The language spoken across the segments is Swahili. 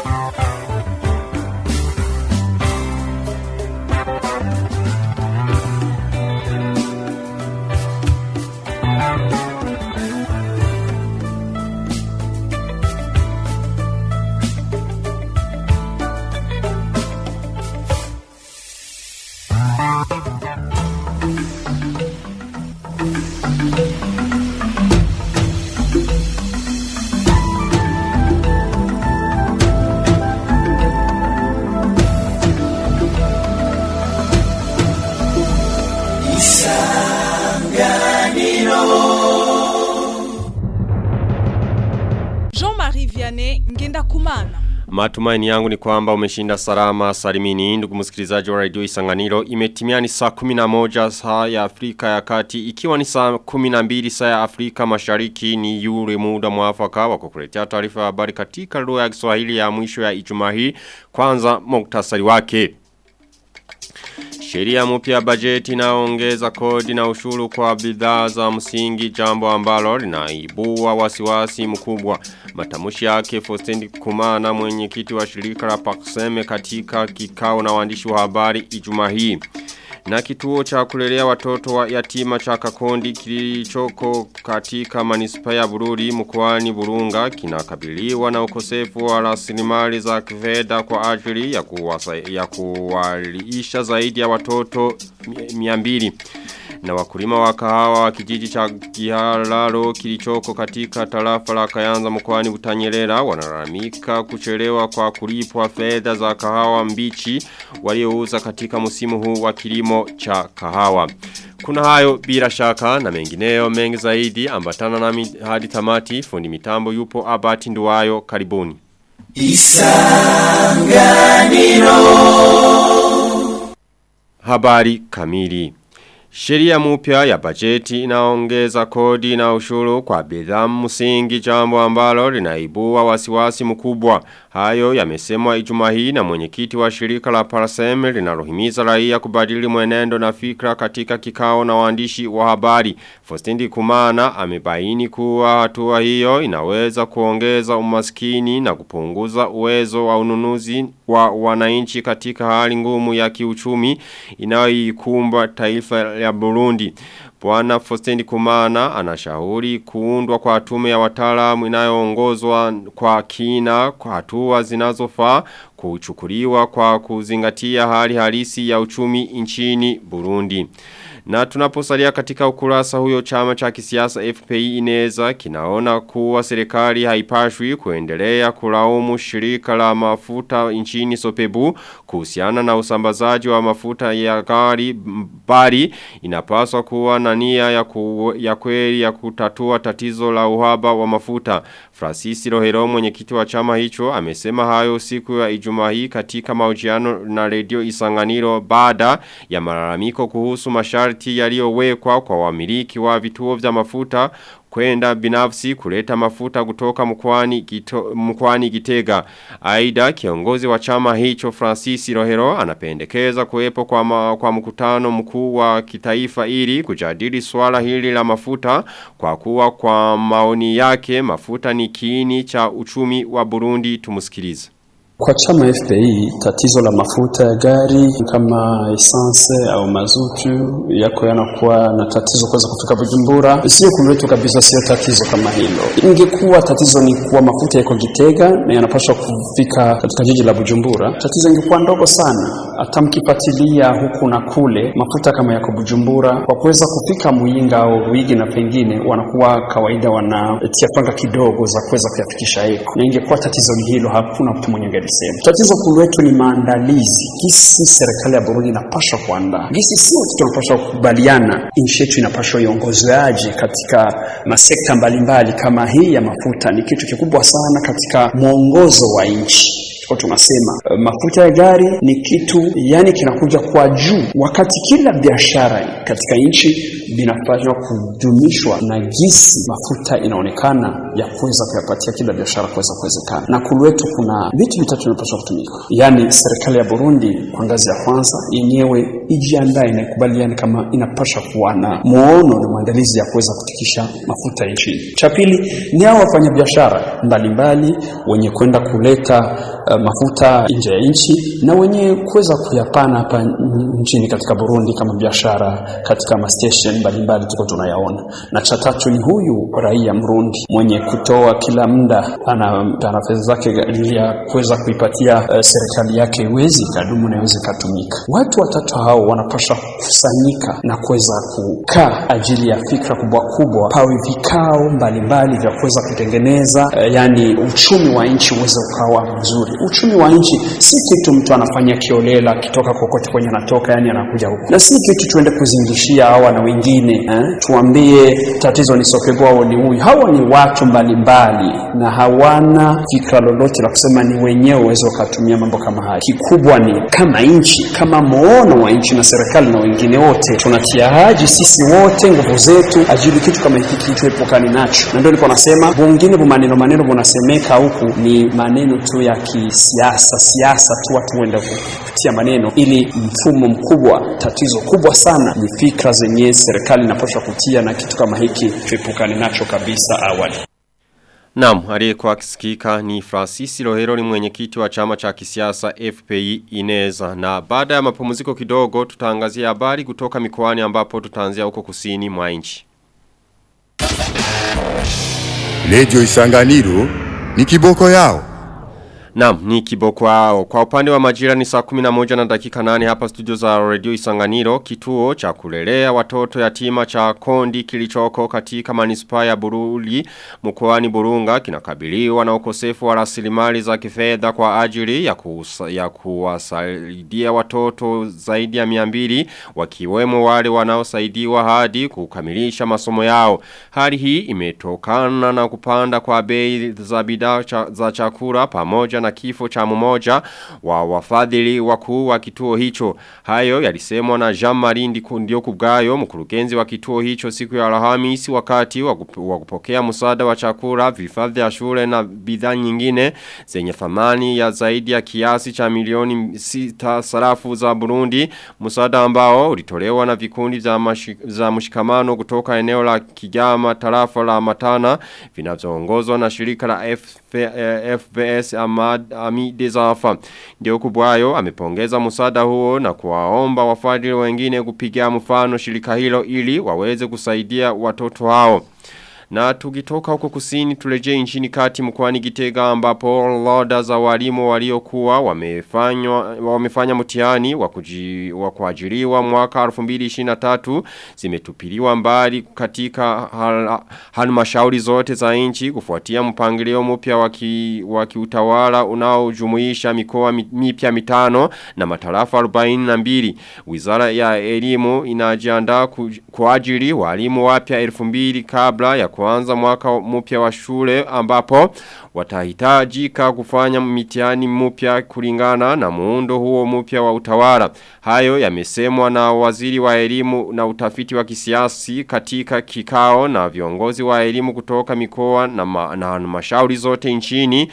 Jean-Marie Vianney Ngenda Kumana. Matumaini yangu ni kwamba umeshinda salama salimini ndugu msikilizaji wa radio Isanganiro imetimia ni saa 11 saa ya Afrika ya Kati ikiwa ni saa 12 saa ya Afrika Mashariki ni yule muda mwafaka wa kukuletea taarifa ya habari katika lugha ya Kiswahili ya mwisho ya Ijumaa hii kwanza muktasari wake Sheria mpya ya bajeti inaongeza kodi na ushuru kwa bidhaa za msingi jambo ambalo linaibua wasiwasi mkubwa. Matamushi yake Fostendi Kumana mwenyekiti wa shirika la Pakseme katika kikao na waandishi wa habari Ijumaa hii. Na kituo cha kulelea watoto wa yatima cha Kakondi kilichoko katika manispa ya Bururi mkoani Burunga kinakabiliwa na ukosefu wa rasilimali za kifedha kwa ajili ya kuwasa, ya kuwalisha zaidi ya watoto 200 na wakulima wa kahawa wa kijiji cha Gihalalo kilichoko katika tarafa la Kayanza mkoani Butanyerera wanalalamika kuchelewa kwa kulipwa fedha za kahawa mbichi waliouza katika msimu huu wa kilimo cha kahawa. Kuna hayo bila shaka na mengineyo mengi zaidi ambatana nami hadi tamati fundi mitambo yupo Abati Nduwayo karibuni. Isanganiro Habari kamili Sheria mpya ya bajeti inaongeza kodi na ushuru kwa bidhaa msingi jambo ambalo linaibua wasiwasi mkubwa. Hayo yamesemwa Ijumaa hii na mwenyekiti wa shirika la Parasem linalohimiza raia kubadili mwenendo na fikra katika kikao na waandishi wa habari. Fostendi Kumana amebaini kuwa hatua hiyo inaweza kuongeza umaskini na kupunguza uwezo wa ununuzi wa wananchi katika hali ngumu ya kiuchumi inayoikumba taifa ya Burundi. Bwana Fostendi Kumana anashauri kuundwa kwa tume ya wataalamu inayoongozwa kwa kina kwa hatua zinazofaa kuchukuliwa kwa kuzingatia hali halisi ya uchumi nchini Burundi. Na tunaposalia katika ukurasa huyo chama cha kisiasa FPI ineza kinaona kuwa serikali haipashwi kuendelea kulaumu shirika la mafuta nchini Sopebu kuhusiana na usambazaji wa mafuta ya gari bari inapaswa kuwa na nia ya, ku, ya kweli ya kutatua tatizo la uhaba wa mafuta. Francis Rohero mwenyekiti wa chama hicho amesema hayo siku ya Ijumaa hii katika mahojiano na redio Isanganiro baada ya malalamiko kuhusu masharti yaliyowekwa kwa wamiliki wa vituo vya mafuta kwenda binafsi kuleta mafuta kutoka mkwani, gito, mkwani gitega. Aida kiongozi wa chama hicho Francis Rohero anapendekeza kuwepo kwa, ma, kwa mkutano mkuu wa kitaifa ili kujadili swala hili la mafuta kwa kuwa kwa maoni yake mafuta ni kiini cha uchumi wa Burundi tumusikilize. Kwa chama FPI tatizo la mafuta ya gari kama essence au mazutu yako yanakuwa na tatizo kuweza kufika Bujumbura, sio kuletu kabisa, sio tatizo kama hilo. Ingekuwa tatizo ni kuwa mafuta yako Gitega na yanapaswa kufika katika jiji la Bujumbura, tatizo ingekuwa ndogo sana. Hata mkifuatilia huku na kule, mafuta kama yako Bujumbura, kwa kuweza kufika Muyinga au Ruigi na pengine, wanakuwa kawaida wanatia panga kidogo za kuweza kuyafikisha eko, na ingekuwa tatizo ni hilo, hakuna mtu mwenye alisema. Tatizo kuu letu ni maandalizi, gisi serikali ya Burundi inapaswa kuandaa, gisi sio tunapaswa kukubaliana nchi yetu inapaswa iongozwaje katika masekta mbalimbali kama hii ya mafuta. Ni kitu kikubwa sana katika mwongozo wa nchi kwa tunasema uh, mafuta ya gari ni kitu yani kinakuja kwa juu, wakati kila biashara katika nchi vinafanywa kudumishwa na gisi mafuta inaonekana ya kuweza kuyapatia kila biashara kuweza kuwezekana. Na kulu kuna vitu vitatu vinapaswa kutumika, yani serikali ya Burundi kwa ngazi ya kwanza yenyewe ijiandae na ikubaliane kama inapasha kuwa na muono na maandalizi ya kuweza kutikisha mafuta nchini. Cha pili ni hao wafanyabiashara mbalimbali wenye kwenda kuleta uh, mafuta nje ya nchi na wenye kuweza kuyapana hapa nchini katika Burundi kama biashara katika mastation mbalimbali tuko tunayaona. Na cha tatu ni huyu raia Mrundi mwenye kutoa kila muda ana, ana fedha zake ili ya kuweza kuipatia uh, serikali yake iwezi ikadumu na iweze ikatumika. Watu watatu hao wanapaswa kukusanyika na kuweza kukaa ajili ya fikra kubwa kubwa, pawe vikao mbalimbali vya kuweza kutengeneza uh, yani uchumi wa nchi uweze ukawa mzuri. Uchumi wa nchi si kitu mtu anafanya kiolela akitoka kokote kwenye anatoka, yani anakuja huku, na si kitu tuende kuzingishia hawa na wengine eh? Tuambie tatizo ni Sokego au ni huyu. Hawa ni watu mbalimbali na hawana fikra lolote la kusema ni wenyewe uweze ukatumia mambo kama haya. Kikubwa ni kama nchi, kama muono wa nchi na serikali na wengine wote, tunatia haji sisi wote nguvu zetu ajili kitu kama hiki kitu epukani nacho, na ndio nilikuwa nasema bungine bu maneno maneno bunasemeka huku ni maneno tu ya kisiasa siasa tu, watu wenda kutia maneno ili mfumo mkubwa. Tatizo kubwa sana ni fikra zenye serikali inapaswa kutia, na kitu kama hiki tuepukane nacho kabisa awali. Naam, aliyekuwa akisikika ni Francis Rohero ni mwenyekiti wa chama cha kisiasa FPI Ineza. Na baada ya mapumziko kidogo tutaangazia habari kutoka mikoani ambapo tutaanzia huko kusini mwa nchi. Radio Isanganiro ni kiboko yao. Naam, ni kiboko wao. Kwa upande wa majira ni saa 11 na dakika 8 hapa studio za Radio Isanganiro, kituo cha kulelea watoto yatima cha Kondi kilichoko katika manispaa ya Bururi mkoani Burunga kinakabiliwa na ukosefu wa rasilimali za kifedha kwa ajili ya, kusa, ya kuwasaidia watoto zaidi ya 200 wakiwemo wale wanaosaidiwa hadi kukamilisha masomo yao. Hali hii imetokana na kupanda kwa bei za bidhaa cha, za chakula pamoja na kifo cha mmoja wa wafadhili wakuu wa kituo hicho. Hayo yalisemwa na Jean Marindi ndio kubgayo mkurugenzi wa kituo hicho siku ya Alhamisi wakati wa kupokea msaada wa chakula, vifaa vya shule na bidhaa nyingine zenye thamani ya zaidi ya kiasi cha milioni sita sarafu za Burundi, msaada ambao ulitolewa na vikundi za, mashi, za mshikamano kutoka eneo la Kigama tarafa la Matana vinavyoongozwa na shirika la FP, eh, FBS Ahmad Amide Zafa. Ndio kubwayo amepongeza msaada huo na kuwaomba wafadhili wengine kupigia mfano shirika hilo ili waweze kusaidia watoto hao. Na tukitoka huko kusini tuleje nchini kati mkwani Gitega ambapo loda za walimu waliokuwa wamefanywa wamefanya mtihani wa kuji, wa kuajiriwa mwaka 2023 zimetupiliwa mbali katika halmashauri zote za nchi kufuatia mpangilio mpya wa kiutawala unaojumuisha mikoa mipya mitano na matarafa 42 Wizara ya elimu inajiandaa kuajiri walimu wapya 2000 kabla ya kuanza mwaka mpya wa shule ambapo watahitajika kufanya mitihani mpya kulingana na muundo huo mpya wa utawala. Hayo yamesemwa na waziri wa elimu na utafiti wa kisiasi katika kikao na viongozi wa elimu kutoka mikoa na, ma, na halmashauri zote nchini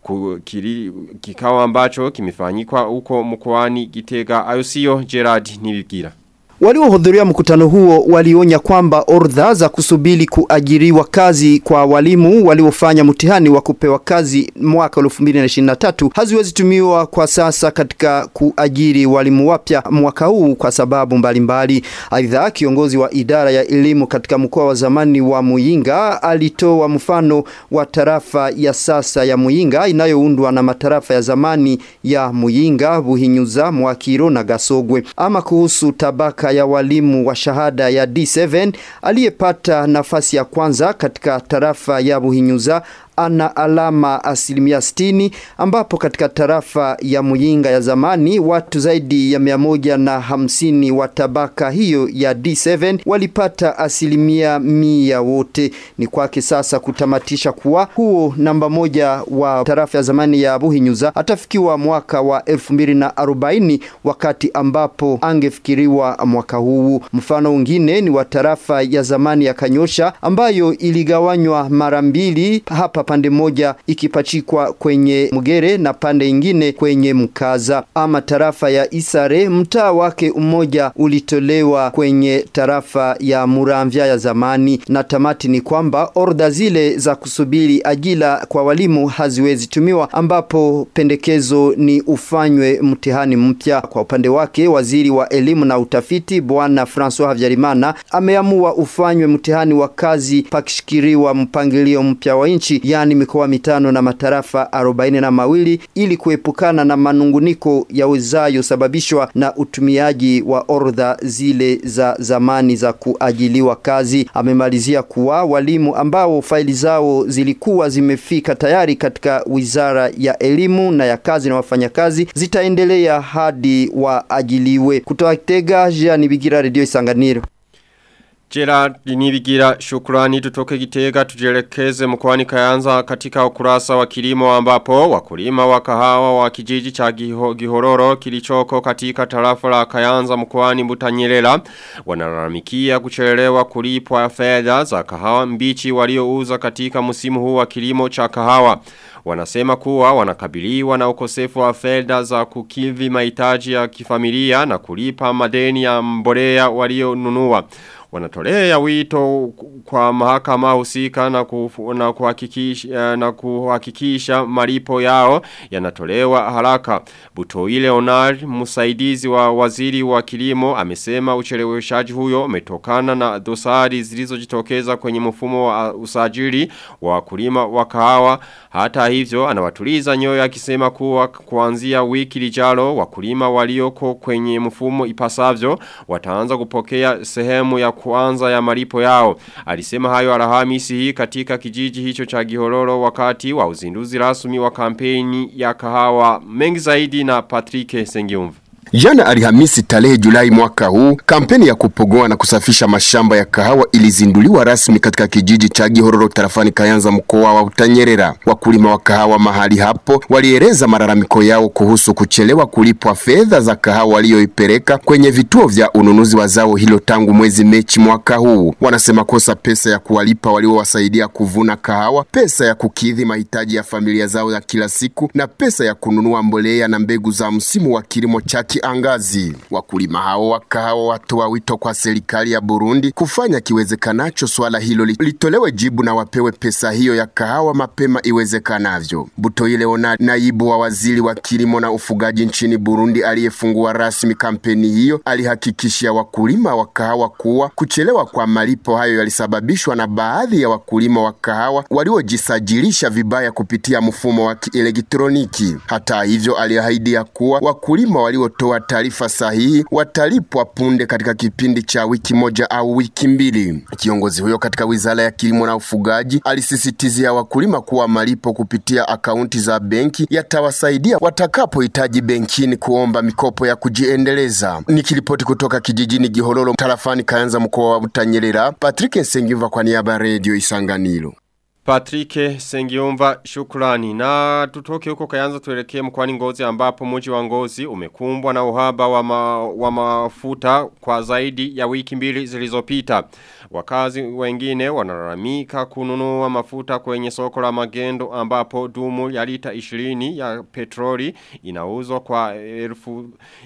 kukiri, kikao ambacho kimefanyikwa huko mkoani Gitega Ayosio Gerard Nibigira. Waliohudhuria mkutano huo walionya kwamba orodha za kusubiri kuajiriwa kazi kwa walimu waliofanya mtihani wa kupewa kazi mwaka 2023 haziwezi tumiwa kwa sasa katika kuajiri walimu wapya mwaka huu kwa sababu mbalimbali. Aidha, kiongozi wa idara ya elimu katika mkoa wa zamani wa Muyinga alitoa mfano wa tarafa ya sasa ya Muyinga inayoundwa na matarafa ya zamani ya Muyinga, Buhinyuza, Mwakiro na Gasogwe. Ama kuhusu tabaka ya walimu wa shahada ya D7 aliyepata nafasi ya kwanza katika tarafa ya Buhinyuza ana alama asilimia sitini ambapo katika tarafa ya Muyinga ya zamani watu zaidi ya mia moja na hamsini wa tabaka hiyo ya D7 walipata asilimia mia wote. Ni kwake sasa kutamatisha kuwa huo namba moja wa tarafa ya zamani ya Buhinyuza atafikiwa mwaka wa 2040 wakati ambapo angefikiriwa mwaka huu. Mfano mwingine ni wa tarafa ya zamani ya Kanyosha ambayo iligawanywa mara mbili hapa pande moja ikipachikwa kwenye Mugere na pande ingine kwenye Mkaza. Ama tarafa ya Isare, mtaa wake mmoja ulitolewa kwenye tarafa ya Muramvya ya zamani, na tamati ni kwamba orda zile za kusubiri ajira kwa walimu haziwezi tumiwa, ambapo pendekezo ni ufanywe mtihani mpya. Kwa upande wake, waziri wa elimu na utafiti Bwana Francois Havyarimana ameamua ufanywe mtihani wa kazi pakishikiriwa mpangilio mpya wa nchi, yani mikoa mitano na matarafa arobaini na mawili ili kuepukana na manunguniko yawezayo sababishwa na utumiaji wa orodha zile za zamani za kuajiliwa kazi. Amemalizia kuwa walimu ambao faili zao zilikuwa zimefika tayari katika wizara ya elimu na ya kazi na wafanyakazi zitaendelea hadi waajiliwe. Kutoka Kitega, Jean Bigira, Radio Isanganiro. Gerard Nibigira shukrani tutoke Gitega tujelekeze mkoani Kayanza katika ukurasa wa kilimo ambapo wakulima wa kahawa wa kijiji cha giho, Gihororo kilichoko katika tarafa la Kayanza mkoani Butanyerera wanalalamikia kuchelewa kulipwa fedha za kahawa mbichi waliouza katika msimu huu wa kilimo cha kahawa. Wanasema kuwa wanakabiliwa na ukosefu wa fedha za kukidhi mahitaji ya kifamilia na kulipa madeni ya mbolea walionunua wanatolea wito kwa mahakama husika na, kufu, na, kuhakikisha, na kuhakikisha malipo yao yanatolewa haraka. Butoile Onar, msaidizi wa waziri wa kilimo, amesema ucheleweshaji huyo umetokana na dosari zilizojitokeza kwenye mfumo wa usajili wa wakulima wa kahawa. Hata hivyo anawatuliza nyoyo akisema kuwa kuanzia wiki lijalo wakulima walioko kwenye mfumo ipasavyo wataanza kupokea sehemu ya kwanza ya malipo yao. Alisema hayo alhamisi hii katika kijiji hicho cha Gihororo wakati wa uzinduzi rasmi wa kampeni ya kahawa mengi zaidi na Patrick Sengiumva. Jana Alhamisi tarehe Julai mwaka huu, kampeni ya kupogoa na kusafisha mashamba ya kahawa ilizinduliwa rasmi katika kijiji cha Gihororo tarafani Kayanza mkoa wa Utanyerera. Wakulima wa kahawa mahali hapo walieleza malalamiko yao kuhusu kuchelewa kulipwa fedha za kahawa walioipeleka kwenye vituo vya ununuzi wa zao hilo tangu mwezi Mechi mwaka huu. Wanasema kosa pesa ya kuwalipa waliowasaidia kuvuna kahawa, pesa ya kukidhi mahitaji ya familia zao ya kila siku na pesa ya kununua mbolea na mbegu za msimu wa kilimo cha kiangazi. Wakulima hao wa kahawa watoa wito kwa serikali ya Burundi kufanya kiwezekanacho swala hilo litolewe jibu na wapewe pesa hiyo ya kahawa mapema iwezekanavyo. Butoyi Leonard, naibu wa waziri wa kilimo na ufugaji nchini Burundi aliyefungua rasmi kampeni hiyo, alihakikishia wakulima wa kahawa kuwa kuchelewa kwa malipo hayo yalisababishwa na baadhi ya wakulima wa kahawa waliojisajilisha vibaya kupitia mfumo wa kielektroniki. Hata hivyo, aliahidi ya kuwa wakulima walio kutoa taarifa sahihi watalipwa punde katika kipindi cha wiki moja au wiki mbili. Kiongozi huyo katika wizara ya kilimo na ufugaji alisisitizia wakulima kuwa malipo kupitia akaunti za benki yatawasaidia watakapohitaji benkini kuomba mikopo ya kujiendeleza. Nikiripoti kutoka kijijini Gihororo tarafani Kayanza mkoa wa Butanyerera, Patrick Nsengiva kwa niaba ya Radio Isanganiro. Patrick Sengiumva shukrani na tutoke huko kayanza tuelekee mkwani ngozi ambapo mji wa ngozi umekumbwa na uhaba wa, ma, wa mafuta kwa zaidi ya wiki mbili zilizopita. Wakazi wengine wanalalamika kununua mafuta kwenye soko la magendo ambapo dumu ya lita 20 ya petroli inauzwa kwa elfu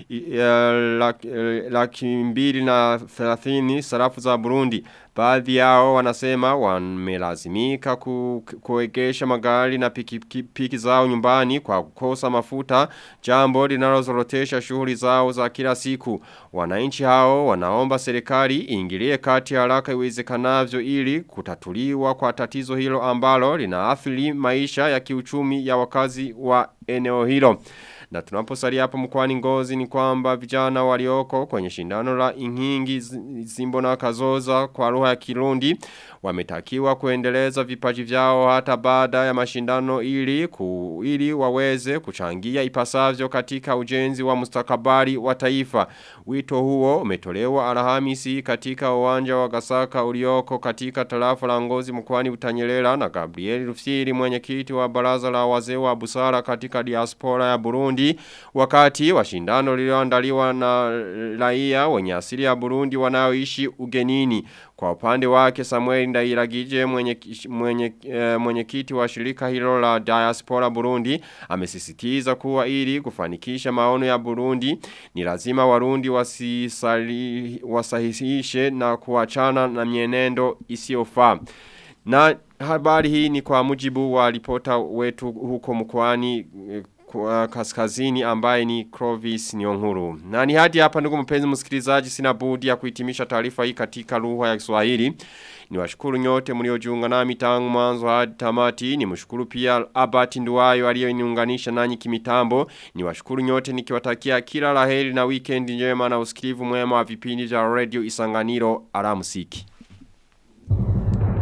laki, laki mbili na 30 sarafu za Burundi. Baadhi yao wanasema wamelazimika ku, kuegesha magari na piki, piki, piki zao nyumbani kwa kukosa mafuta jambo linalozorotesha shughuli zao za kila siku. Wananchi hao wanaomba serikali iingilie kati haraka iwezekanavyo ili kutatuliwa kwa tatizo hilo ambalo linaathiri maisha ya kiuchumi ya wakazi wa eneo hilo. Na tunaposalia hapa mkwani ngozi ni kwamba vijana walioko kwenye shindano la inhingi zimbo na kazoza kwa lugha ya kirundi wametakiwa kuendeleza vipaji vyao hata baada ya mashindano ili ku, ili waweze kuchangia ipasavyo katika ujenzi wa mustakabali wa taifa. Wito huo umetolewa Alhamisi katika uwanja wa Gasaka ulioko katika tarafa la Ngozi mkoani Utanyelela na Gabriel Rufyiri mwenyekiti wa baraza la wazee wa busara katika diaspora ya Burundi Burundi wakati wa shindano lililoandaliwa na raia wenye asili ya Burundi wanaoishi ugenini. Kwa upande wake Samuel Ndairagije mwenye mwenye e, mwenyekiti wa shirika hilo la Diaspora Burundi amesisitiza kuwa ili kufanikisha maono ya Burundi ni lazima Warundi wasisali wasahihishe na kuachana na mienendo isiyofaa. Na habari hii ni kwa mujibu wa ripota wetu huko mkoani kwa kaskazini ambaye ni Clovis Nyonguru. Na ni hadi hapa ndugu mpenzi msikilizaji sina budi ya kuhitimisha taarifa hii katika lugha ya Kiswahili. Niwashukuru nyote mliojiunga nami tangu mwanzo hadi tamati. Nimshukuru pia Abati Nduwayo aliyeniunganisha nanyi kimitambo. Niwashukuru nyote nikiwatakia kila laheri na weekend njema na usikivu mwema wa vipindi vya Radio Isanganiro alamsiki.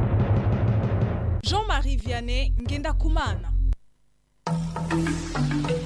Jean-Marie Vianney Ngenda Kumana.